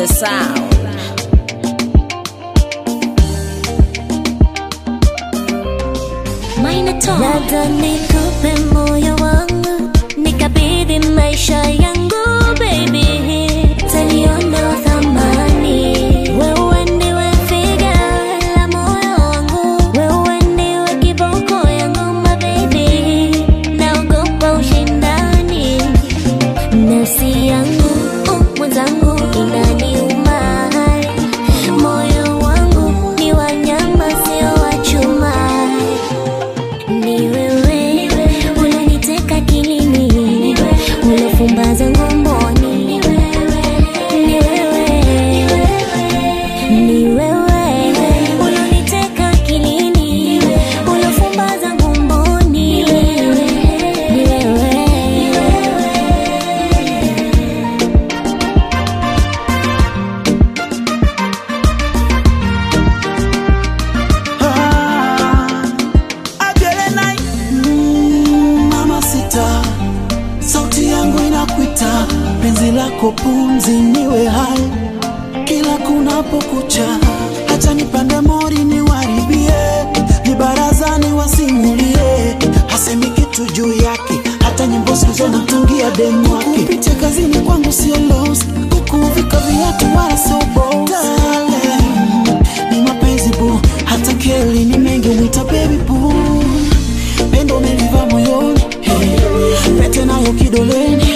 sound. Labda nikupe moyo wangu nikabidhi maisha yangu baby, taliona thamani. Wewe ndiwe figa la moyo wangu, wewe ndiwe kiboko yangu my baby, naogopa ushindani nafsi yangu uh, mwenzangu inaniuma, moyo wangu ni wanyama sio wa chuma ni wewe unaniteka kilini, unafumbaza ngomboni. Ni wewe, ni wewe unaniteka kilini, unafumbaza ngomboni. Ni wewe. Agelena mm, mama sita, sauti yangu inakuita, penzi lako pumzi niwe hai kila kunapokucha, hata nipande mori niwaribie, ni barazani wasimulie, hasemi kitu juu yake, hata nyimbo sizo namtungia demu wake. Kupitia kazini kwangu sio loss, kukuvika viatu wala sio boss. Darling, ni mapenzi bu, hata keli ni mengi mwita baby boo, pendo umeliva moyoni, hey, pete nayo kidoleni